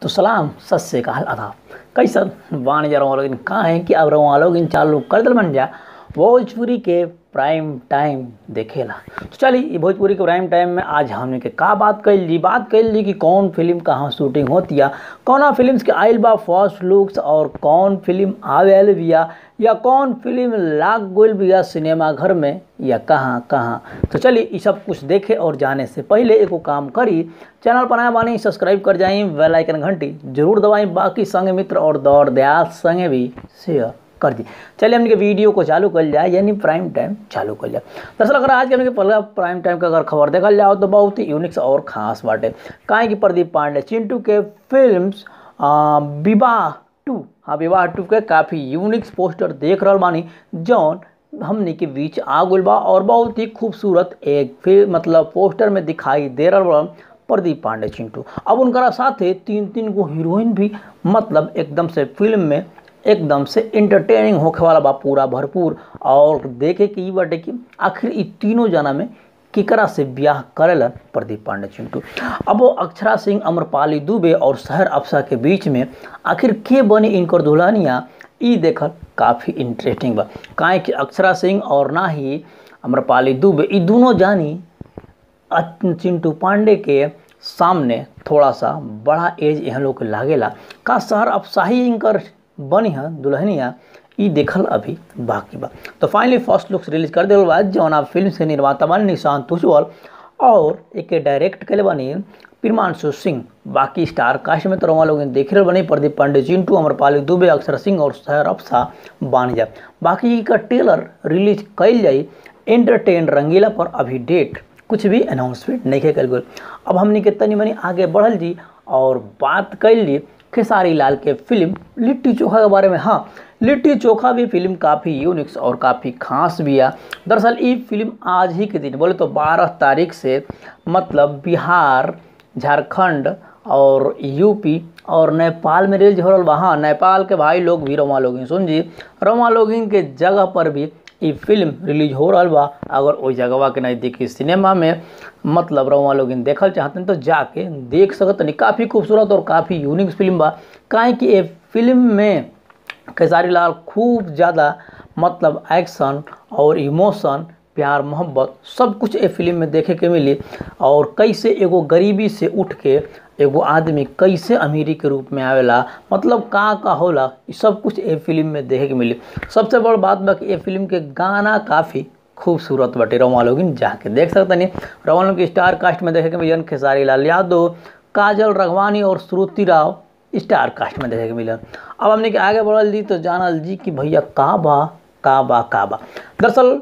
तो सलाम सत श्रीकाल आदाब कैसन बाण जा रहा लोग कहाँ है कि अब रहा लोग इन चालू कर दल बन जा भोजपुरी के प्राइम टाइम देखेला तो चलिए ये भोजपुरी के प्राइम टाइम में आज हमने के का बात कैल जी बात कैल जी कि कौन फिल्म कहाँ शूटिंग होती है कौना फिल्म के आयल बा फर्स्ट लुक्स और कौन फिल्म आवेल बिया या कौन फिल्म लाग गोल बिया सिनेमा घर में या कहाँ कहाँ तो चलिए ये सब कुछ देखे और जाने से पहले एगो काम करी चैनल पर नया बानी सब्सक्राइब कर जाई बेल आइकन घंटी जरूर दबाई बाकी संगे मित्र और दौड़ दयाल संगे भी शेयर कर दी चलिए हमने के वीडियो को चालू कर जाए यानी प्राइम टाइम चालू कर जाए दरअसल अगर आज के हमने के पहला प्राइम टाइम का अगर खबर देखल जाओ तो बहुत ही यूनिक्स और ख़ास बाटे काहे कि प्रदीप पांडे चिंटू के फिल्म्स विवाह टू हाँ विवाह टू के काफ़ी यूनिक्स पोस्टर देख रहा बानी जौन हमने के बीच आ गल बा और बहुत ही खूबसूरत एक फिर मतलब पोस्टर में दिखाई दे रहा बा प्रदीप पांडे चिंटू अब उनका साथे तीन तीन गो हीरोइन भी मतलब एकदम से फिल्म में एकदम से इंटरटेनिंग होखे वाला बा पूरा भरपूर और देखे कि ई बाटे कि आखिर ई तीनों जना में केकरा से ब्याह करेलन प्रदीप पांडे चिंटू अब वो अक्षरा सिंह अम्रपाली दुबे और शहर अफसा के बीच में आखिर के बनी इनकर दुल्हनिया ई देखल काफ़ी इंटरेस्टिंग बा काहे कि अक्षरा सिंह और ना ही अम्रपाली दुबे ई दोनों जानी चिंटू पांडे के सामने थोड़ा सा बड़ा एज यहाँ लोग के लागेला का शहर अफसाही इनकर बनी है दुल्हनिया ई देखल अभी बाकी बा तो फाइनली फर्स्ट लुक्स रिलीज कर दिल बा जौन आप फिल्म से निर्माता बन निशांत उज्ज्वल और एक डायरेक्ट के बनी प्रिमांशु सिंह बाकी स्टार कास्ट में तो रोमा लोग देख रहे बनी प्रदीप पांडे चिंटू अमरपाली दुबे अक्षर सिंह और शहर अफसा बान जा बाकी का ट्रेलर रिलीज कैल जाई एंटरटेन रंगीला पर अभी डेट कुछ भी अनाउंसमेंट नहीं कल गई अब हमने के तनी मनी आगे बढ़ल जी और बात कैल जी खेसारी लाल के फिल्म लिट्टी चोखा के बारे में हाँ लिट्टी चोखा भी फिल्म काफ़ी यूनिक्स और काफ़ी खास भी है दरअसल ये फिल्म आज ही के दिन बोले तो 12 तारीख से मतलब बिहार झारखंड और यूपी और नेपाल में रिलीज हो रहा बा हाँ नेपाल के भाई लोग भी रोमा लोगिन सुन जी रोमा लोगिन के जगह पर भी ये फिल्म रिलीज हो रहा बा अगर वही जगह के नज़दीकी सिनेमा में मतलब रोमा लोग देखल चाहते हैं तो जाके देख सकत नहीं काफ़ी खूबसूरत और काफ़ी यूनिक फिल्म बा काहे कि ये फिल्म में खेसारी लाल खूब ज़्यादा मतलब एक्शन और इमोशन प्यार मोहब्बत सब कुछ ये फिल्म में देखे के मिली और कैसे एगो गरीबी से उठ के एगो आदमी कैसे अमीरी के रूप में आवेला मतलब का का होला ये सब कुछ ये फिल्म में देखे के मिली सबसे बड़ बात बा कि ये फिल्म के गाना काफ़ी खूबसूरत बटे रोमा लोगिन जाके देख सकते नहीं रोमा लोग की स्टार कास्ट में देखे के मिलन खेसारी लाल यादव काजल रघवानी और श्रुति राव स्टार कास्ट में देखे के मिलन अब हमने के आगे बढ़ल जी तो जानल जी कि भैया का बा का बा का बा दरअसल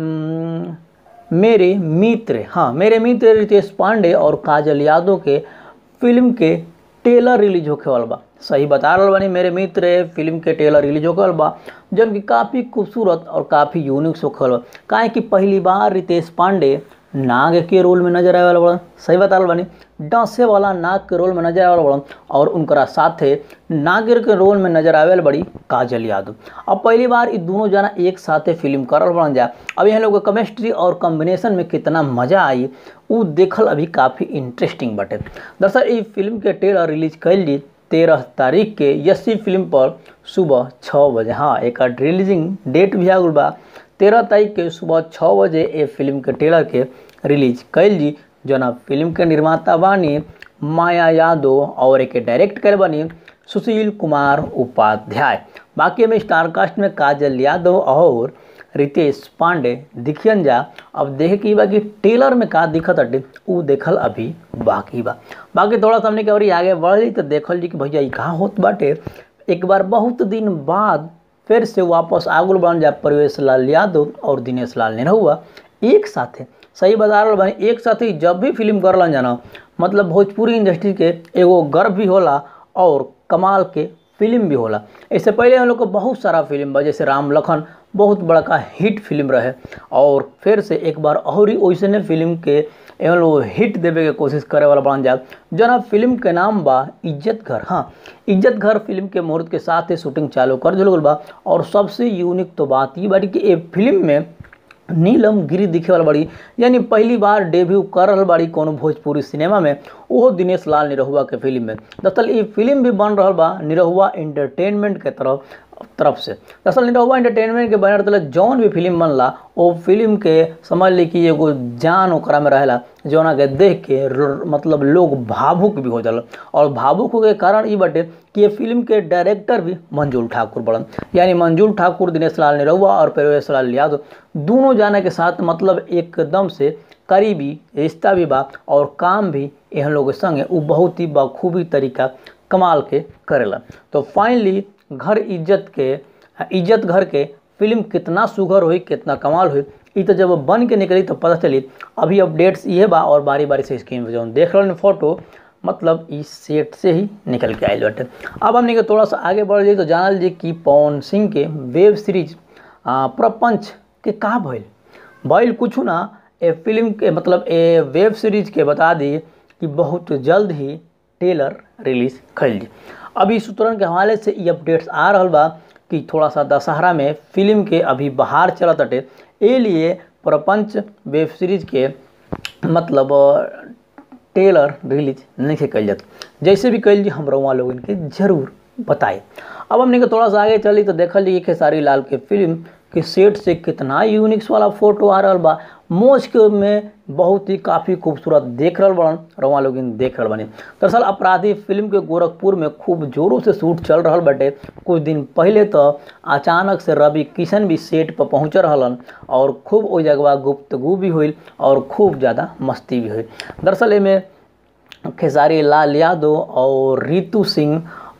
मेरे मित्र हाँ मेरे मित्र रितेश पांडे और काजल यादव के फिल्म के टेलर रिलीज होके वाला बा सही बता रहा बानी मेरे मित्र फिल्म के टेलर रिलीज होके वाला बा जौन की काफ़ी खूबसूरत और काफ़ी यूनिक होके वाला बा काहे कि पहली बार रितेश पांडे नाग के रोल में नजर आए वाला बड़ा सही बता रहा बानी डांसे वाला नाग के रोल में नजर आए वाला बड़ा और उनकरा साथे नागिर के रोल में नजर आवे बड़ी काजल यादव अब पहली बार ये दोनों जना एक साथे फिल्म करल बन जा अब यहाँ लोग केमिस्ट्री और कॉम्बिनेशन में कितना मज़ा आई वो देखल अभी काफ़ी इंटरेस्टिंग बटे दरअसल ये फिल्म के ट्रेलर रिलीज कैल जी तेरह तारीख के यसी फिल्म पर सुबह छः बजे हाँ एक रिलीजिंग डेट भी आ गल बा तेरह तारीख के सुबह छः बजे ये फिल्म के ट्रेलर के रिलीज कैल जी जना फिल्म के निर्माता बानी माया यादव और एक डायरेक्ट कर बनी सुशील कुमार उपाध्याय बाकी में स्टार कास्ट में काजल यादव और रितेश पांडे दिखियन जा अब देखे कि बाकी टेलर में का दिखत अटे उ देखल अभी बाकी बा बाकी थोड़ा सा हमने और आगे बढ़ली तो देखल जी कि भैया ये कहाँ होत बाटे एक बार बहुत दिन बाद फिर से वापस आगुल बन जा प्रवेश लाल यादव और दिनेश लाल नेहरूआ एक साथे सही बता रहा भाई एक साथ ही जब भी फिल्म करलन जाना मतलब भोजपुरी इंडस्ट्री के एगो गर्व भी होला और कमाल के फिल्म भी होला इससे पहले हम लोग को बहुत सारा फिल्म बा जैसे राम लखन बहुत बड़का हिट फिल्म रहे और फिर से एक बार और ही वैसने फिल्म के एवं लोग हिट देवे के कोशिश करे वाला बन जाए जना फिल्म के नाम बा इज्जत घर हाँ इज्जत घर फिल्म के मुहूर्त के साथ ही शूटिंग चालू कर दिल बा और सबसे यूनिक तो बात ये बाटी कि ये फिल्म में नीलम गिरी दिखे वाला बड़ी यानी पहली बार डेब्यू कर रहल बाड़ी कोनो भोजपुरी सिनेमा में ओहो दिनेश लाल निरहुआ के फिल्म में दरअसल ई फिल्म भी बन रहल बा निरहुआ एंटरटेनमेंट के तरफ तरफ से दरअसल निरहुआ एंटरटेनमेंट के बैनर तले जौन भी फिल्म बनला ओ फिल्म के समझ ली कि एगो जान ओकरा में रहेला जौना के देख के र- मतलब लोग भावुक भी हो जाला और भावुक होके कारण ई बाटे कि ये फिल्म के डायरेक्टर भी मंजूर ठाकुर बड़न यानी मंजूर ठाकुर दिनेश लाल निरहुआ और परवेश लाल यादव दोनों जाने के साथ मतलब एकदम से करीबी रिश्ता भी बा और काम भी एहन लोग के संगे उ बहुत ही बखूबी तरीका कमाल के करेला तो फाइनली घर इज्जत के इज्जत घर के फिल्म कितना सुघर हुई कितना कमाल हुई ई तो जब बन के निकली तो पता चली अभी अपडेट्स ये बा और बारी बारी से स्क्रीन पे जौन देख रहल फोटो मतलब इस सेट से ही निकल के आयल बाटे अब हमने के थोड़ा सा आगे बढ़ जाइए तो जानल जी कि पवन सिंह के वेब सीरीज आ, प्रपंच के का भइल भइल कुछ ना ए फिल्म के मतलब ए वेब सीरीज के बता दी कि बहुत जल्द ही टेलर रिलीज कल जी अभी सूत्रन के हवाले से ये अपडेट्स आ रहल बा कि थोड़ा सा दशहरा में फिल्म के अभी बाहर चलत अटे ए लिए प्रपंच वेब सीरीज के मतलब टेलर रिलीज नहीं कल जाता जैसे भी कल जी हम रउआ लोगन के जरूर बताए अब हमने के थोड़ा सा आगे चली तो देखल जी खेसारी लाल के फिल्म के सेट से कितना यूनिक्स वाला फोटो आ रहल बा मोज के में बहुत ही काफ़ी खूबसूरत देख रहल बड़न रउआ लोग देख रहल बनी दरअसल अपराधी फिल्म के गोरखपुर में खूब जोरों से शूट चल रहल बाटे कुछ दिन पहले तो अचानक से रवि किशन भी सेट पर पहुँच रहलन और खूब ओ जगह गुप्तगू भी हुई और खूब ज़्यादा मस्ती भी हुई दरअसल एमे खेसारी लाल यादव और रितु सिंह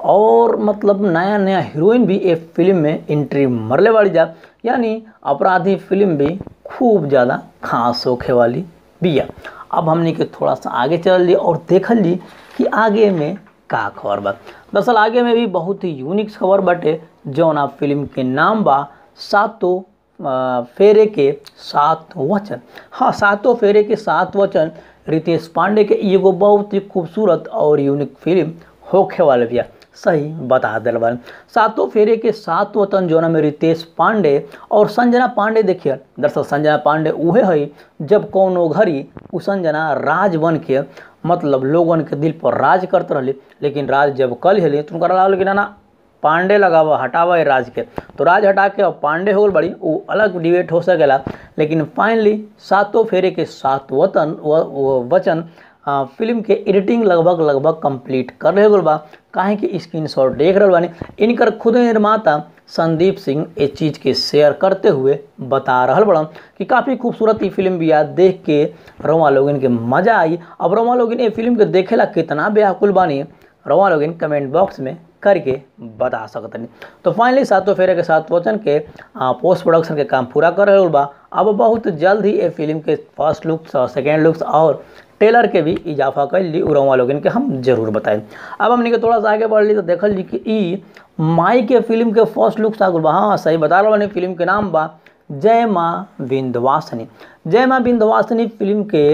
और मतलब नया नया हीरोइन भी एक फिल्म में एंट्री मरले वाली जा यानी अपराधी फिल्म भी खूब ज़्यादा खास होखे वाली बिया अब हमने के थोड़ा सा आगे चल ली और देखल ली कि आगे में का खबर बा दरअसल आगे में भी बहुत ही यूनिक खबर बाटे जौन आप फिल्म के नाम बा सातों अ, फेरे के सात वचन हाँ सातों फेरे के सात वचन रितेश पांडे के एगो बहुत ही खूबसूरत और यूनिक फिल्म होखे वाले बिया सही बता दिल बन सातों फेरे के सात वतन जोना में रितेश पांडे और संजना पांडे देखिए दरअसल संजना पांडे उहे है जब कौनो घड़ी उ संजना राज बन के मतलब लोगन के दिल पर राज करते रहली लेकिन राज जब कल हेली तो उनका लागल कि ना ना पांडे लगावा हटावा है राज के तो राज हटा के अब पांडे हो गइल बड़ी वो अलग डिबेट हो सकेला लेकिन फाइनली सातों फेरे के सात वतन व, व, वचन आ, फिल्म के एडिटिंग लगभग लगभग कंप्लीट कर रहे बा काहे कि स्क्रीन शॉट देख रहे बानी इनकर खुद निर्माता संदीप सिंह इस चीज़ के शेयर करते हुए बता रहल बड़न कि काफ़ी खूबसूरत ई फिल्म भी याद देख के रवा लोगन के मज़ा आई अब रवा लोगन ये फिल्म के देखेला कितना बेहकुल बानी रवा लोगन कमेंट बॉक्स में करके बता सकतनी तो फाइनली सातों फेरे के साथ वचन के पोस्ट प्रोडक्शन के काम पूरा कर रहल बा अब बहुत जल्द ही ये फिल्म के फर्स्ट लुक्स और सेकेंड लुक्स और टेलर के भी इजाफा कर ली उरवा लोगन के हम जरूर बताएं अब हमने के थोड़ा सा आगे बढ़ ली तो देखल जी कि ई माई के फिल्म के फर्स्ट लुक्स आ गइल बा हाँ सही बता रहा बानी फिल्म के नाम बा जय माँ विंध्यवासिनी जय माँ विंध्यवासिनी फिल्म के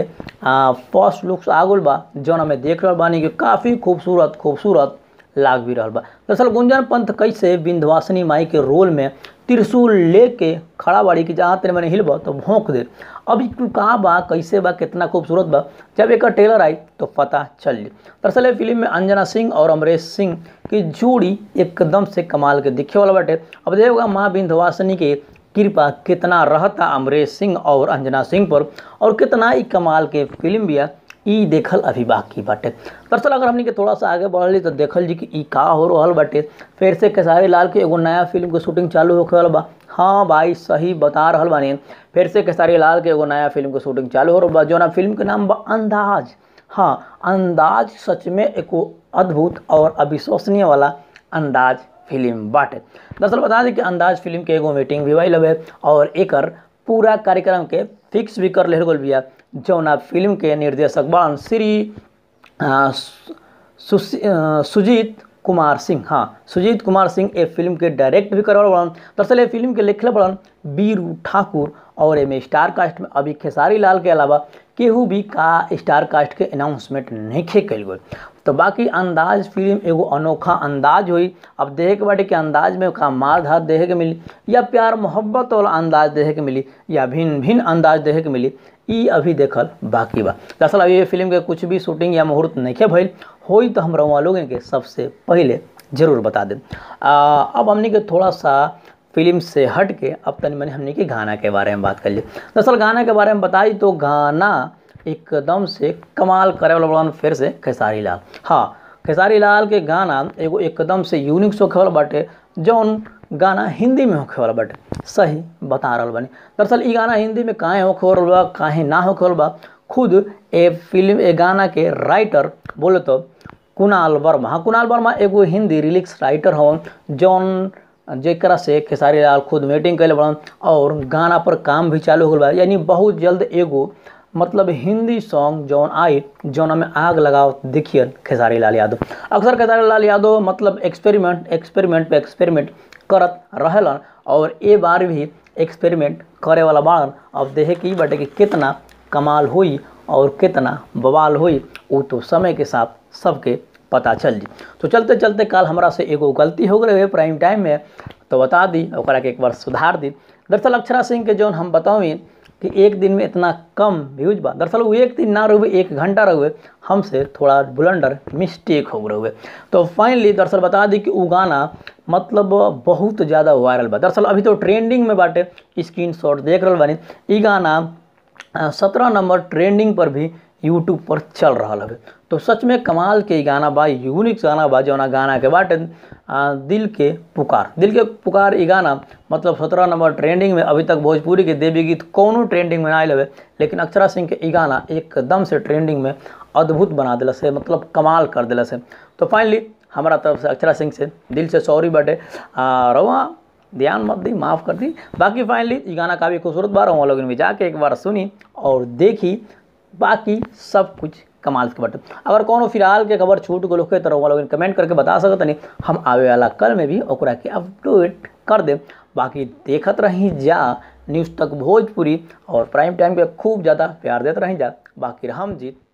फर्स्ट लुक्स आ गइल बा जौन हमें देख रहल बानी कि काफ़ी खूबसूरत खूबसूरत लाग भी रहल बा दरअसल गुंजन पंथ कैसे विंध्यवासिनी माई के रोल में त्रिशूल लेके खड़ा बाड़ी कि जहाँ तेरे मैंने हिलबा तो भोंक दे अभी का बा कैसे बा कितना खूबसूरत बा जब एक ट्रेलर आई तो पता चल जाए दरअसल ये फिल्म में अंजना सिंह और अमरीश सिंह की जोड़ी एकदम से कमाल के दिखे वाला बाटे अब देखोगा माँ विंध्यवासिनी के कृपा कितना रहता अमरीश सिंह और अंजना सिंह पर और कितना ही कमाल के फिल्म भी है ई देखल अभी बाकी बाटे दरअसल अगर हमनी के थोड़ा सा आगे बढ़ली तो देखल जी कि ई का हो रहल बाटे फिर से खेसारी लाल के एगो नया फिल्म के शूटिंग चालू होखे वाला बा हाँ भाई सही बता रहल बानी फिर से खेसारी लाल के एगो नया फिल्म के शूटिंग चालू हो रहल बा जौना फिल्म के नाम बा अंदाज हाँ अंदाज सच में एगो अद्भुत और अविश्वसनीय वाला अंदाज फिल्म बाटे दरअसल बता दी कि अंदाज फिल्म के एगो मीटिंग भी भइल हवे और एकर पूरा कार्यक्रम के फिक्स भी कर ले गल बिया जौना फिल्म के निर्देशक बान श्री आ, सु- सुशी- आ, सुजीत कुमार सिंह हाँ सुजीत कुमार सिंह ए फिल्म के डायरेक्ट भी करल बड़न दरअसल ये फिल्म के लिखले बड़न बीरू ठाकुर और एमे स्टार कास्ट में अभी खेसारी लाल के अलावा केहू भी का स्टार कास्ट के अनाउंसमेंट नहीं खे कल गई तो बाकी अंदाज फिल्म एगो अनोखा अंदाज हुई अब देखे के बाटे कि अंदाज में का मार धार देखे के मिली या प्यार मोहब्बत वाला अंदाज देखे के मिली या भिन्न भिन्न अंदाज देखे के मिली ई अभी देखल बाकी बा दरअसल अभी ये फिल्म के कुछ भी शूटिंग या मुहूर्त नहीं भइल होई तो हम रहुआ लोगन के सबसे पहले जरूर बता दें आ, अब हमने के थोड़ा सा फिल्म से हट के अब तनि मनी हमने के गाना के बारे में बात कर ली दरअसल गाना के बारे में बताई तो गाना एकदम से कमाल करे वाला बड़न फिर से खेसारी लाल हाँ खेसारी लाल के गाना एगो एकदम से यूनिक होखे वाला बाटे जौन गाना हिंदी में होखे वाला बाटे सही बता रहल बानी दरअसल ई गाना हिंदी में काहे होखे वाला बा काहे ना होखे वाला बा खुद ए फिल्म ए गाना के राइटर बोले तो कुणाल वर्मा हाँ कुणाल वर्मा एगो हिंदी रिलिक्स राइटर हवन जौन जेकरा से खेसारी लाल खुद मीटिंग कैले बड़न और गाना पर काम भी चालू हो गल बा यानी बहुत जल्द एगो मतलब हिंदी सॉन्ग जौन आई जौन में आग लगाओ देखिए खेसारी लाल यादव अक्सर खेसारी लाल यादव मतलब एक्सपेरिमेंट एक्सपेरिमेंट पे एक्सपेरिमेंट करत रहेलन और ए बार भी एक्सपेरिमेंट करे वाला बाड़न अब देखे कि बाटे कि कितना कमाल हुई और कितना बवाल हुई वो तो समय के साथ सबके पता चल जी तो चलते चलते काल हमरा से एगो गलती हो गई है प्राइम टाइम में तो बता दी ओकरा के एक बार सुधार दी दरअसल अक्षरा सिंह के जौन हम बतावी कि एक दिन में इतना कम व्यूज बा दरअसल वो एक दिन ना रहे एक घंटा रहे हमसे थोड़ा बुलंडर मिस्टेक हो रहे तो फाइनली दरअसल बता दी कि वो गाना मतलब बहुत ज़्यादा वायरल बा दरअसल अभी तो ट्रेंडिंग में बाटे स्क्रीन शॉट देख रहा बानी ई गाना सत्रह नंबर ट्रेंडिंग पर भी यूट्यूब पर चल रहा है तो सच में कमाल के गाना बा यूनिक गाना बा जौना गाना के बाटे दिल के पुकार दिल के पुकार ई गाना मतलब सत्रह नंबर ट्रेंडिंग में अभी तक भोजपुरी के देवी गीत कोनो ट्रेंडिंग में ना आयल हवे लेकिन अक्षरा सिंह के ई गाना एकदम से ट्रेंडिंग में अद्भुत बना दिला से मतलब कमाल कर दिला से तो फाइनली हमारा तरफ से अक्षरा सिंह से दिल से सॉरी बटे रवा ध्यान मत दी माफ़ कर दी बाकी फाइनली ये गाना काफ़ी खूबसूरत बार हम लोगों ने भी जाके एक बार सुनी और देखी बाकी सब कुछ कमाल के बटे अगर कोनो फिलहाल के खबर छूट गलो के तरह लोग कमेंट करके बता सकत नहीं हम आवे वाला कल में भी ओकरा के अपडेट कर दे बाकी देखत रही जा न्यूज़ तक भोजपुरी और प्राइम टाइम के खूब ज़्यादा प्यार देते रही जा बाकी हम जीत